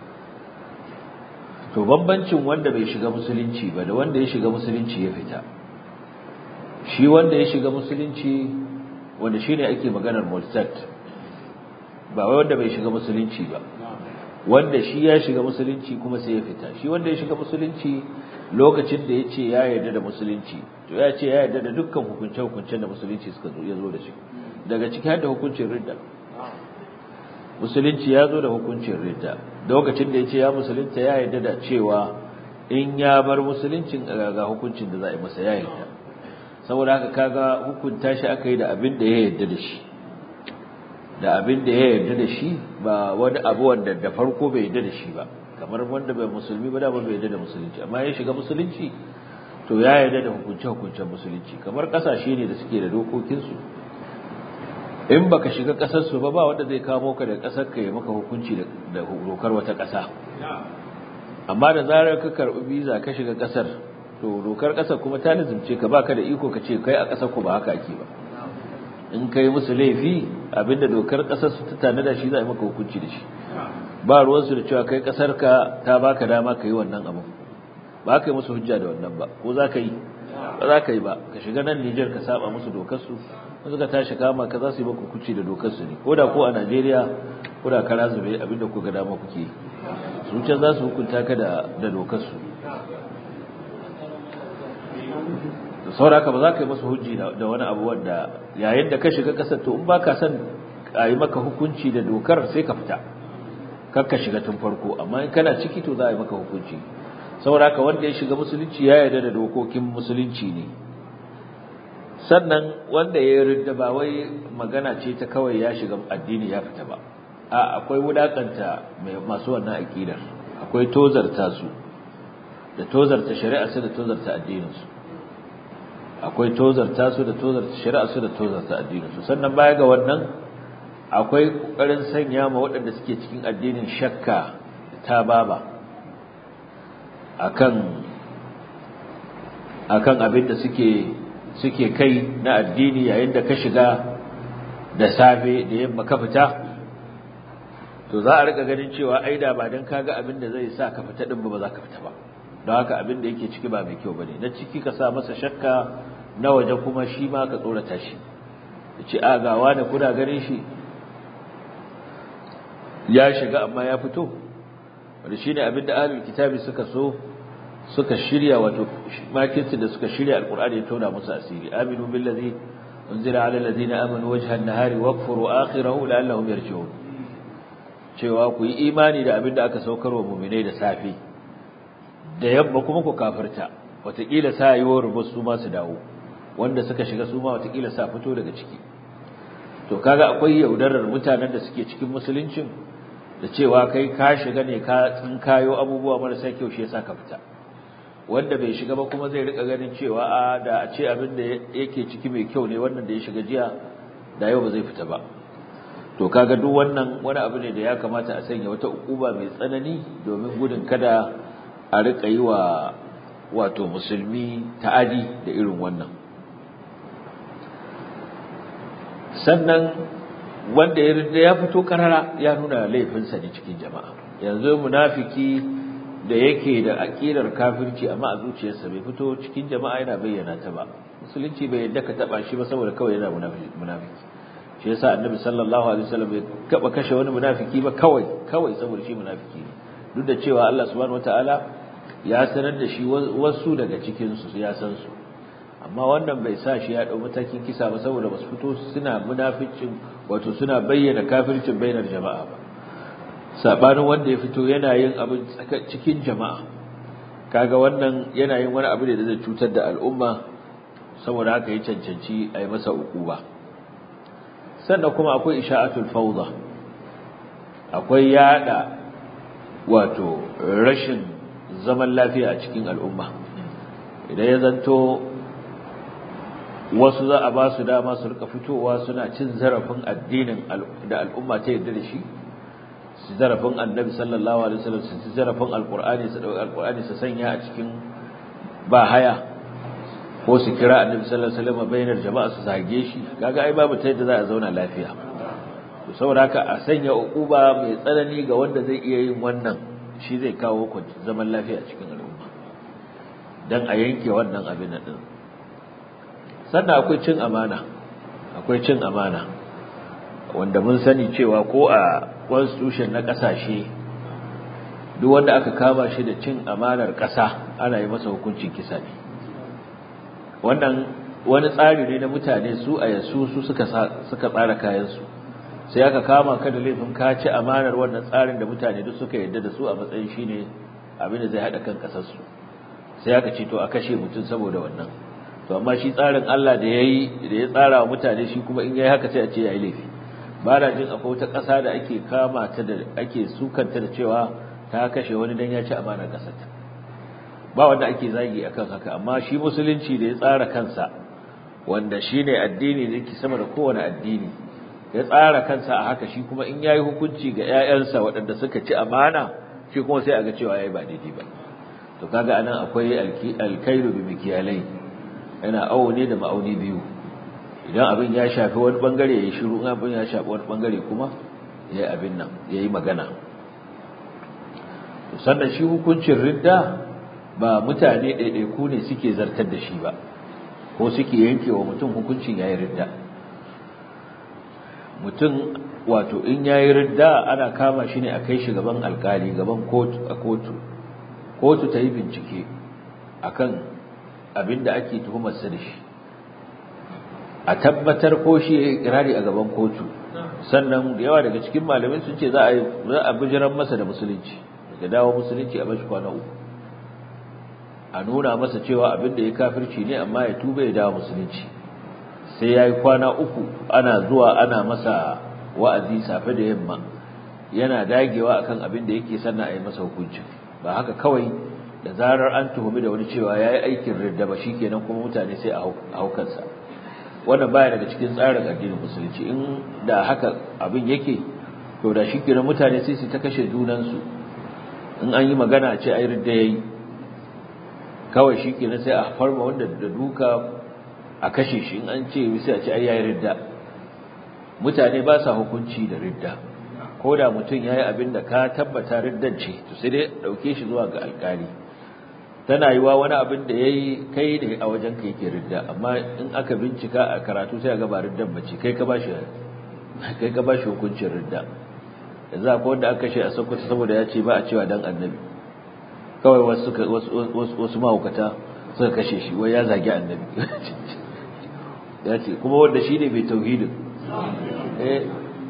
to bambancin wanda bai shiga musulunci ba da wanda ya shiga musulunci ya fita shi wanda ya shiga musulunci wanda shine ake maganar murtad ba wai wanda bai shiga musulunci ba wanda shi ya shiga musulunci kuma sai ya fita shi wanda ya shiga musulunci lokacin da ya ce ya yarda da musulunci to ya ce ya yarda da dukkan hukunce-hukuncen da musulunci suka zo ya zo da shi daga ciki har da hukuncin ridda musulunci ya zo da hukuncin ridda lokacin da ya ce ya musulunta ya yarda da cewa in ya bar musuluncin ga hukuncin da za a yi masa ya yarda saboda haka kaga hukunta shi aka yi da abin da ya yarda da shi da abin da ya yarda da shi ba wani abu wanda da farko bai yarda da shi ba kamar wanda bai musulmi ba da ba bai yarda da musulunci amma ya shiga musulunci to ya yarda da hukunce hukuncen musulunci kamar kasashe ne da suke da dokokin su in baka shiga kasar su ba ba wanda zai kawo ka da kasar ka ya maka hukunci da dokar wata kasa amma da zarar ka karbi visa ka shiga kasar to dokar kasar kuma ta lazimce ka baka da iko ka ce kai a kasar ku ba haka ake ba in kai musu laifi abinda dokar kasar su ta tanada shi za a yi maka hukunci da shi ba ruwansu da cewa kai kasar ka ta baka dama ka yi wannan abu ba ka yi musu hujja da wannan ba ko za ka yi ba za ka yi ba ka shiga nan Nijar ka saba musu dokar su in suka tashi kama ka za su yi maka hukunci da dokar su ne ko da ko a Najeriya ko da kara zube abinda ku ga dama kuke su can za su hukunta ka da da dokar su da sauraka ba za ka yi masa hujji da wani abu wanda yayin da ka shiga kasar to in ba ka son a yi maka hukunci da dokar sai ka fita kar ka shiga tun farko amma in kana ciki to za a yi maka hukunci sauraka wanda ya shiga musulunci ya yarda da dokokin musulunci ne sannan wanda ya yarda ba wai magana ce ta kawai ya shiga addini ya fita ba a akwai wulakanta masu wannan aqidar akwai tozarta su da tozarta shari'a su da tozarta addinin su akwai tozarta su da tozarta shari'a su da tozarta addinin su sannan baya ga wannan akwai kokarin sanya ma waɗanda suke cikin addinin shakka ta baba akan akan abin da suke suke kai na addini yayin da ka shiga da safe da yamma ka fita to za a rika ganin cewa ai da ba dan kaga abin da zai sa ka fita din ba za ka fita ba don haka abin da yake ciki ba mai kyau bane na ciki ka sa masa shakka na waje kuma shi ma ka tsorata shi yace a ga wani kuna ganin shi ya shiga amma ya fito wanda shine abin da ahlul kitabi suka so suka shirya wato makirci da suka shirya alqur'ani ya tona musu asiri aminu billazi unzila ala allazina amanu wajha an-nahari waqfuru akhirahu la'allahum yarji'un cewa ku yi imani da abin da aka saukar wa mu'minai da safi da yamma kuma ku kafirta wataƙila sa yi wa rubu su ma su dawo wanda suka shiga su ma wataƙila sa fito daga ciki to kaga akwai yaudarar mutanen da suke cikin musuluncin da cewa kai ka shiga ne ka tsinkayo abubuwa marasa kyau shi yasa ka fita wanda bai shiga ba kuma zai rika ganin cewa a da a ce abin da yake ciki mai kyau ne wannan da ya shiga jiya da yau ba zai fita ba to kaga duk wannan wani abu ne da ya kamata a sanya wata ukuba mai tsanani domin gudun kada a rika yi wa wato musulmi ta'adi da irin wannan sannan wanda ya rinda ya fito karara ya nuna laifinsa ne cikin jama'a yanzu munafiki da yake da aqidar kafirci amma a zuciyarsa bai fito cikin jama'a yana bayyana ta ba musulunci bai yadda ka taba shi ba saboda kawai yana munafiki shi yasa annabi sallallahu alaihi wasallam bai kaba kashe wani munafiki ba kawai kawai saboda shi munafiki ne duk da cewa Allah subhanahu wataala ya sanar da shi wasu daga cikin su ya san su amma wannan bai sa shi ya dau matakin kisa ba saboda basu fito suna munaficin wato suna bayyana kafircin bainar jama'a ba sabanin wanda ya fito yana yin abin cikin jama'a kaga wannan yana yin wani abu ne da zai cutar da al'umma saboda haka ya cancanci a yi masa ukuba sannan kuma akwai isha'atul fawda akwai yada wato rashin zaman lafiya a cikin al'umma idan ya zanto wasu za a ba su dama su rika fitowa suna cin zarafin addinin da al'umma ta yarda da shi su zarafin annabi sallallahu alaihi wasallam su zarafin alqur'ani su dauki alqur'ani su sanya a cikin ba haya ko su kira annabi sallallahu alaihi wasallam bainar jama'a su zage shi kaga ai babu ta yadda za a zauna lafiya to saboda haka a sanya uquba mai tsanani ga wanda zai iya yin wannan shi zai kawo zaman lafiya cikin al'umma dan a yanke wannan abin din sannan akwai cin amana akwai cin amana wanda mun sani cewa ko a constitution na kasashe duk wanda aka kama shi da cin amanar ƙasa ana yi masa hukuncin kisa ne wannan wani tsari ne na mutane su a yasu su suka suka tsara kayansu sai aka kama ka da laifin ka ci amanar wannan tsarin da mutane duk suka yarda da su a matsayin shine abin da zai hada kan kasar su sai aka ce to a kashe mutum saboda wannan to amma shi tsarin Allah da yayi da ya tsara wa mutane shi kuma in yayi haka sai a ce yayi laifi ba na jin akwai wata ƙasa da ake kama ta da ake sukanta da cewa ta kashe wani dan ya ci amanar kasar ta ba wanda ake zagi akan haka amma shi musulunci da ya tsara kansa wanda shine addini da yake sama da kowane addini ya tsara kansa a haka shi kuma in yayi hukunci ga ƴaƴansa waɗanda suka ci amana shi kuma sai a ga cewa yayi ba daidai ba to kaga anan akwai alkairu bi mikiyalai yana awo ne da ma'auni biyu idan abin ya shafi wani bangare yayi shiru in abin ya shafi wani bangare kuma yayi abin nan yayi magana to sannan shi hukuncin ridda ba mutane ɗaiɗaiku ne suke zartar da shi ba ko suke yanke wa mutum hukuncin yayi ridda mutum wato in yayi ridda ana kama shi ne a kai shi gaban alkali gaban kotu a kotu kotu ta yi bincike akan abin da ake tuhumarsa da shi a tabbatar ko shi ya yi kirari a gaban kotu sannan da yawa daga cikin malamai sun ce za a za a bijiran masa da musulunci daga dawo musulunci a bashi kwana uku a nuna masa cewa abin da ya kafirci ne amma ya tuba ya dawo musulunci sai ya yi kwana uku ana zuwa ana masa wa'azi safe da yamma yana dagewa akan abin da yake sannan a yi masa hukuncin ba haka kawai da zarar an tuhumi da wani cewa ya yi aikin ridda ba shi kenan kuma mutane sai a haukansa wannan baya daga cikin tsarin addinin musulunci in da haka abin yake to da shi kenan mutane sai su ta kashe junansu in an yi magana a ce ai ridda yayi kawai shi kenan sai a farma wanda da duka a kashe shi in an ce sai a ce ai yayi ridda mutane ba sa hukunci da ridda ko da mutum yayi abin da ka tabbata riddan ce to sai dai dauke shi zuwa ga alkali tana yiwa wani abin da yayi kai ne a wajen ka yake ridda amma in aka bincika a karatu sai ga ba riddan bace kai ka bashi kai ka bashi hukuncin ridda yanzu akwai wanda aka kashe a Sokoto saboda ya ce ba a cewa dan annabi kawai wasu wasu wasu mahaukata suka kashe shi wai ya zagi annabi ya ce kuma wanda shi ne mai tauhidin eh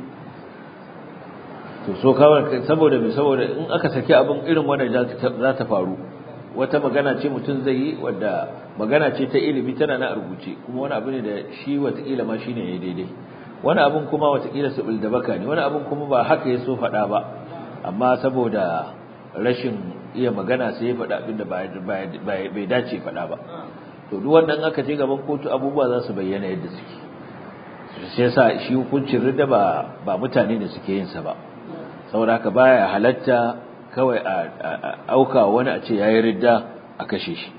to so kawai saboda mai saboda in aka saki abin irin wannan za ta faru wata magana ce mutum zai yi wadda magana ce ta ilimi tana na rubuce kuma wani abu ne da shi watakila ma shine ya daidai wani abun kuma watakila su da baka ne wani abun kuma ba haka ya so faɗa ba amma saboda rashin iya magana sai ya faɗa abin da bai dace faɗa ba to duk wannan aka je gaban kotu abubuwa za su bayyana yadda suke sai yasa shi hukuncin ridda ba ba mutane ne suke yin sa ba saboda haka baya halatta kawai a auka wani a ce yayi ridda a kashe shi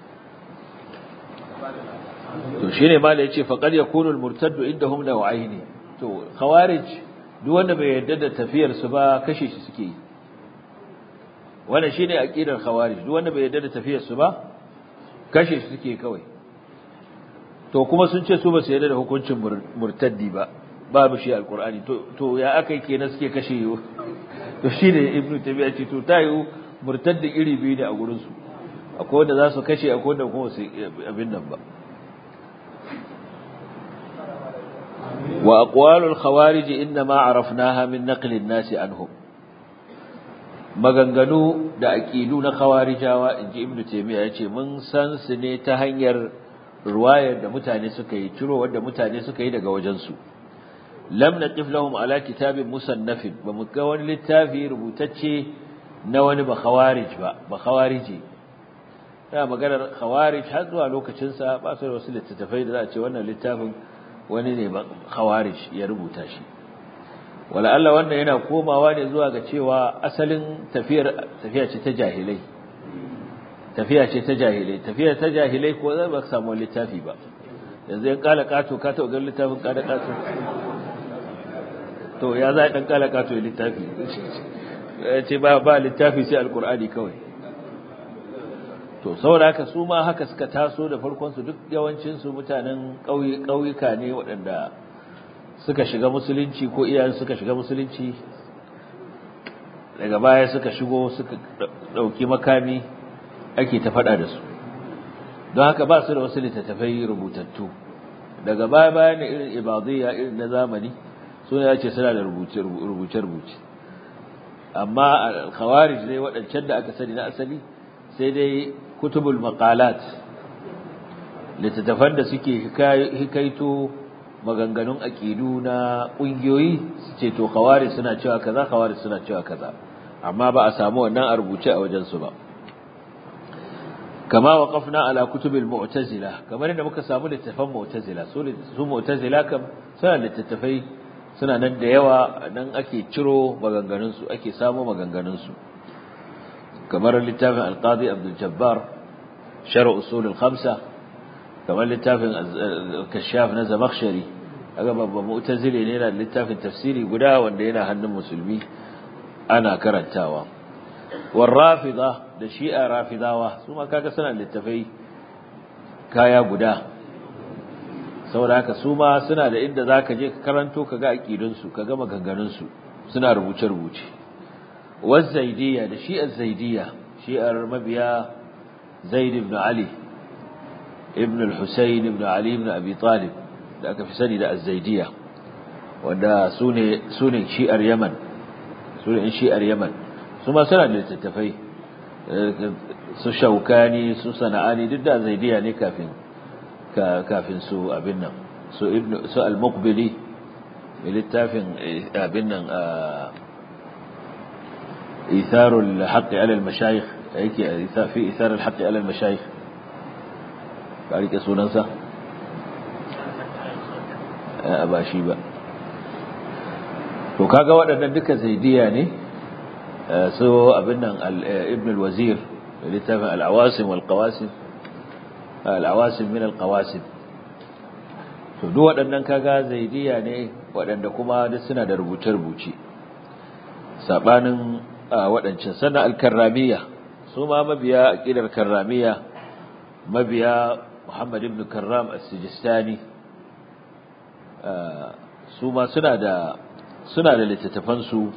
to shine mala yace faqad yakunu al-murtaddu indahum naw'aini to khawarij duk wanda bai yarda da tafiyar su ba kashe shi suke yi wannan shine aqidar khawarij duk wanda bai yarda da tafiyar su ba kashe shi suke kawai to kuma sun ce su ba su yarda da hukuncin murtaddi ba babu shi alqur'ani to to ya akai kenan suke kashe yo to shine ibnu tabi'a ce to tayu murtaddi iri biyu ne a gurin su akwai wanda za su kashe akwai wanda kuma su abin nan ba wa aqwalul khawarij inma arafnaha min naqli an-nas anhum maganganu da aqidu na khawarijawa inji ibnu taymiya yace mun san su ne ta hanyar ruwayar da mutane suka yi ciro wanda mutane suka yi daga wajen su lam naqif lahum ala kitabin musannafin ba mu ga wani littafi rubutacce na wani ba khawarij ba ba khawariji da maganar khawarij har zuwa lokacin sa ba su da wasu littattafai da za a ce wannan littafin wani ne ba khawarij ya rubuta shi wala Allah wannan yana komawa ne zuwa ga cewa asalin tafiyar tafiya ce ta jahilai tafiya ce ta jahilai tafiya ta jahilai ko zai ba samu littafi ba yanzu yan kala kato ka ta ga littafin kada kato to ya za dan kala kato ya littafi ya ce ba ba littafi sai alqur'ani kawai to saboda haka su ma haka suka taso da farkon su duk yawancin su mutanen ƙauye ƙauyuka ne waɗanda suka shiga musulunci ko iyayen suka shiga musulunci daga baya suka shigo suka ɗauki makami ake ta faɗa da su don haka ba su da wasu littattafai rubutattu daga baya bayan irin ibadiyya irin na zamani suna ya ce suna da rubuce-rubuce amma al-khawarij ne waɗancan da aka sani na asali sai dai kutubul maqalat littattafan da suke hikaito maganganun aqidu na ƙungiyoyi su ce to khawarij suna cewa kaza khawarij suna cewa kaza amma ba a samu wannan a rubuce a wajen su ba kama waqafna ala kutubil mu'tazila kamar yadda muka samu littattafan mu'tazila su su mu'tazila kam suna littattafai suna nan da yawa nan ake ciro maganganun su ake samu maganganun su kamar littafin al-qadi abdul jabbar sharh usul al-khamsa kamar littafin kashaf na zamakhshari kaga babban mu'tazili ne da littafin tafsiri guda wanda yana hannun musulmi ana karantawa war rafida da shi'a rafidawa su ma kaga suna littafai kaya guda saboda haka su ma suna da inda zaka je ka karanto kaga aqidun su kaga maganganun su suna rubuce rubuce waz zaidiyya da shi'ar zaidiyya shi'ar mabiya zaid ibn ali ibn al-husayn ibn ali ibn abi talib da aka fi sani da az-zaidiyya wanda sune sune shi'ar yaman sune shi'ar yaman su ma suna da littattafai su shaukani su sana'ani duk da zaidiya ne kafin kafin su abin nan su ibn su al-muqbili mai littafin abin nan itharul haqqi ala al-mashayikh yake fi ithar al-haqqi ala al-mashayikh ka rike sunansa a ba shi ba to kaga waɗannan duka zaidiya ne so abin nan ibn al-wazir littafin al-awasim wal-qawasim al-awasim min al-qawasim to duk waɗannan kaga zaidiya ne waɗanda kuma duk suna da rubuce-rubuce sabanin waɗancan sannan al-karramiyya su ma mabiya aqidar karramiyya mabiya Muhammad ibn Karram as-Sijistani su ma suna da suna da littattafan su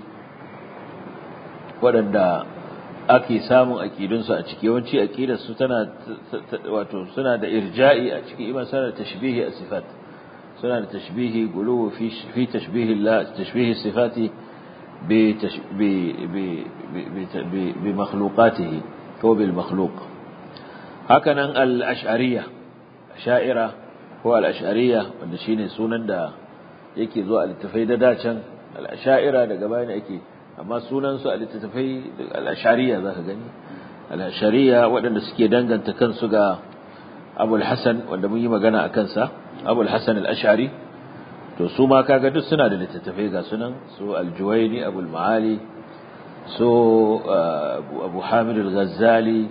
waɗanda ake samun aƙidunsu a ciki yawanci aƙidarsu tana wato suna da irja'i a ciki iman suna da tashbihi a sifat suna da tashbihi guluwu fi tashbihi Allah tashbihi sifati bi bi bi bi makhluqatihi ko bil makhluq hakanan al-ash'ariyya sha'ira ko al-ash'ariyya wanda shine sunan da yake zuwa a littafai da dacan al-ash'ira daga bayan ake amma sunansu a littattafai al'ashariya za ka gani al'ashariya waɗanda suke danganta kansu ga abul hassan wanda mun yi magana a kansa abul hassan al'ashari to su ma kaga duk suna da littattafai ga sunan su aljuwaini abul ma'ali su abu hamid al-ghazali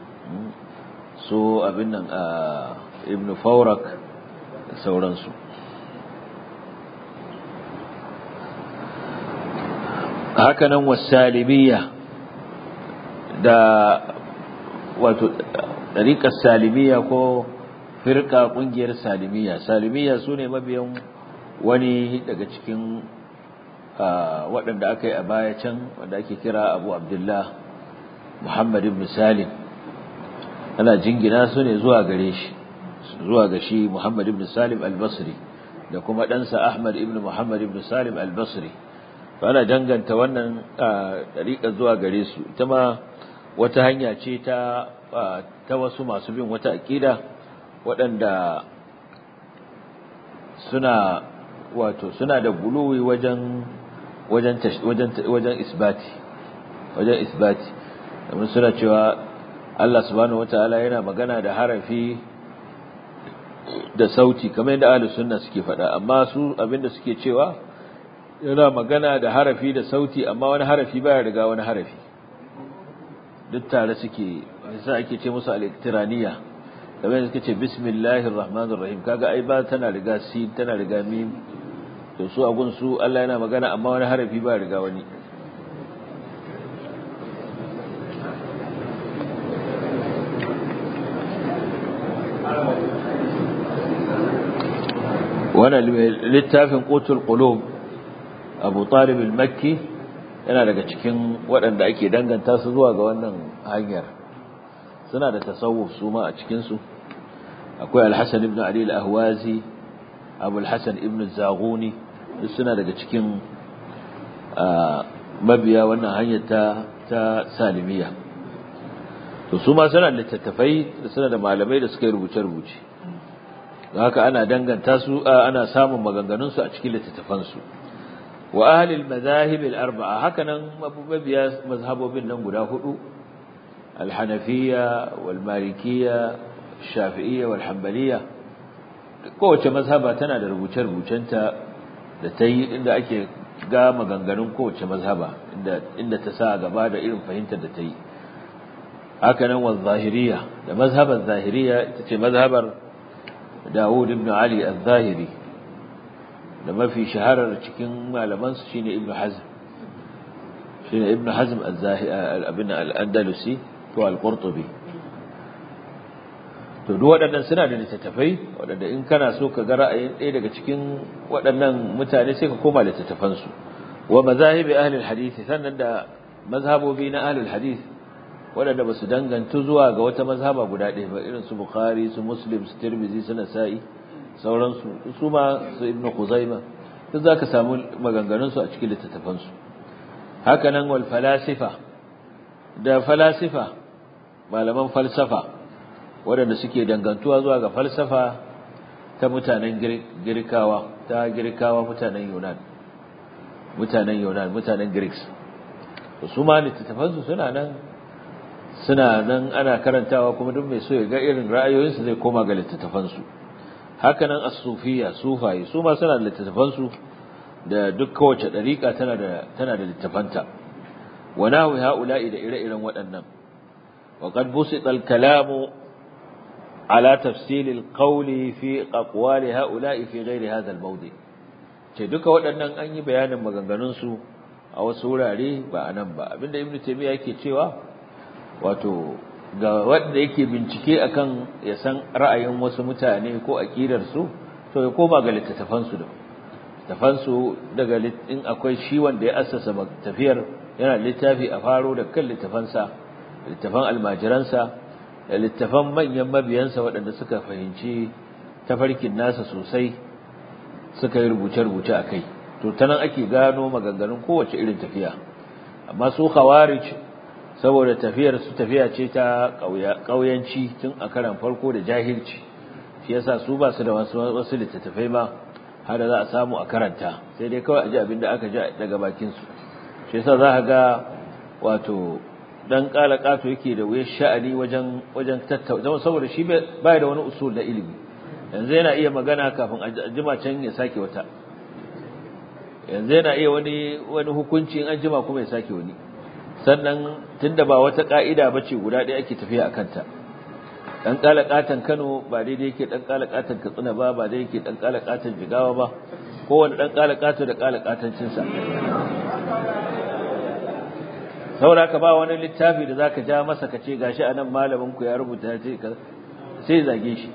su abin nan ibn faurak da sauransu hakanan wasalimiyya da wato ɗariƙar salimiyya ko firka ƙungiyar salimiyya salimiyya su ne mabiyan wani daga cikin waɗanda aka yi a baya can wanda ake kira abu abdullah muhammad ibn salim ana jingina su ne zuwa gare shi zuwa ga shi muhammad ibn salim al-basri da kuma ɗansa ahmad ibn muhammad ibn salim al-basri ana danganta wannan ɗariƙa zuwa gare su ita ma wata hanya ce ta ta wasu masu bin wata aƙida waɗanda suna wato suna da guluwi wajen wajen wajen wajen isbati wajen isbati domin suna cewa Allah subhanahu wataala yana magana da harafi da sauti kamar yadda ahlus sunna suke faɗa amma su abinda suke cewa yana magana da harafi da sauti amma wani harafi baya riga wani harafi duk tare suke yasa ake ce musu al-iktiraniya kamar yadda suke ce bismillahir rahmanir rahim kaga ai ba tana riga sin tana riga mim to su agun su Allah yana magana amma wani harafi baya riga wani wannan littafin qutul qulub abu talib al-makki yana daga cikin waɗanda ake danganta su zuwa ga wannan hanyar suna da tasawuf su ma a cikinsu akwai alhassan ibn ali al-ahwazi abu alhassan ibn zaguni duk suna daga cikin mabiya wannan hanyar ta ta salimiya to su ma suna littattafai suna da malamai da suka yi rubuce-rubuce haka ana danganta su ana samun maganganunsu a cikin littattafansu wa ahlil madahib al-arba'a hakanan mabiya mazhabobin nan guda hudu al-hanafiyya wal malikiyya shafi'iyya wal hanbaliyya kowace mazhaba tana da rubuce-rubucenta da ta yi inda ake ga maganganun kowace mazhaba inda inda ta sa gaba da irin fahimtar da ta yi hakanan wal zahiriyya da mazhabar zahiriyya ita ce mazhabar Dawud ibn Ali al-Zahiri da mafi shaharar cikin malamansu shine Ibn Hazm shine Ibn Hazm al-Abin al-Andalusi to al-Qurtubi to duk waɗannan suna da littattafai waɗanda in kana so ka ga ra'ayin ɗaya daga cikin waɗannan mutane sai ka koma littattafansu wa mazahibi ahli al-hadith sannan da mazhabobi na ahli al-hadith waɗanda ba su danganta zuwa ga wata mazhaba guda ɗaya ba irin su bukhari su muslim su tirmizi su nasa'i sauransu su ma su ibnu khuzaima duk za ka samu maganganunsu a cikin littattafansu haka nan wal falasifa da falasifa malaman falsafa waɗanda suke dangantuwa zuwa ga falsafa ta mutanen girkawa ta girkawa mutanen yunan mutanen yunan mutanen greeks su ma littattafansu suna nan suna nan ana karantawa kuma duk mai so ya ga irin ra'ayoyinsu zai koma ga littattafansu haka nan as-sufiyya sufaye su ma suna da littattafansu da duk kowace dariƙa tana da tana da littafanta wa nahwi haula'i da ire-iren waɗannan wa qad busita al-kalamu ala tafsil al-qawli fi aqwali haula'i fi ghairi hadha al-mawdi ce duka waɗannan an yi bayanin maganganun su a wasu wurare ba anan ba abinda ibnu taymiya yake cewa wato ga wanda yake bincike akan ya san ra'ayin wasu mutane ko akidar su to ya koma ga littattafan su da littattafan su daga in akwai shi wanda ya assasa tafiyar yana littafi a faro da kan littafan sa littafan almajiran sa da littafan manyan mabiyan sa waɗanda suka fahimci tafarkin nasa sosai suka yi rubuce-rubuce akai to tanan ake gano maganganun kowace irin tafiya amma su khawarij saboda tafiyar su tafiya ce ta ƙauyanci tun a karan farko da jahilci shi yasa su ba su da wasu wasu littattafai ma har da za a samu a karanta sai dai kawai a ji abin da aka ji daga bakin su shi yasa za ka ga wato dan kala kato yake da wuyar sha'ani wajen wajen tattauna saboda shi bai da wani usul na ilimi yanzu yana iya magana kafin a jima can ya sake wata yanzu yana iya wani wani hukunci in an jima kuma ya sake wani sannan tunda ba wata ka'ida bace guda ɗaya ake tafiya a kanta dan kalakatan Kano ba daidai yake dan kalakatan Katsina ba ba daidai yake dan kalakatan Jigawa ba kowanne dan kalakato da kalakatancin sa saboda ka ba wani littafi da zaka ja masa kace gashi anan malamin ku ya rubuta ce sai zage shi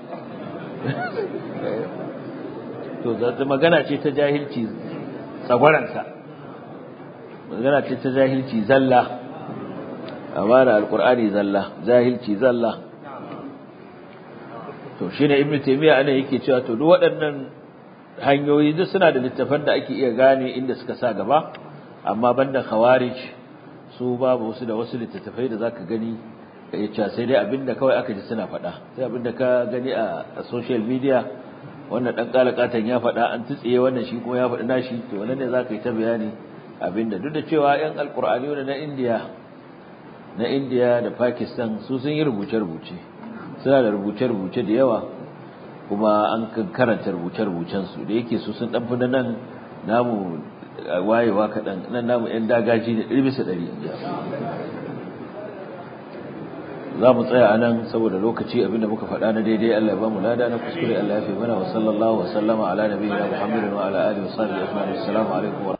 to zata magana ce ta jahilci tsagwaransa magana ce ta jahilci zalla amana alqur'ani zalla jahilci zalla to shine ibnu taymiya ana yake cewa to duk waɗannan hanyoyi duk suna da littafan da ake iya gane inda suka sa gaba amma banda khawarij su babu wasu da wasu littattafai da zaka gani ka iya cewa sai dai abinda kawai aka ji suna faɗa sai abinda ka gani a social media wannan dan kalakatan ya faɗa an tutsiye wannan shi kuma ya faɗi nashi to wannan ne zaka yi ta bayani abinda duk da cewa yan alqur'ani na India na India da Pakistan su sun yi rubuce-rubuce suna da rubuce-rubuce da yawa kuma an karanta rubuce-rubucen su da yake su sun dan fi nan namu wayewa kaɗan nan namu yan dagaji da ɗari bisa ɗari za mu tsaya a nan saboda lokaci abinda muka faɗa na daidai Allah ya ba mu lada na kuskure Allah ya fi mana wa sallallahu wa sallama ala nabiyina Muhammadin wa ala alihi wa sahbihi ajma'in assalamu alaikum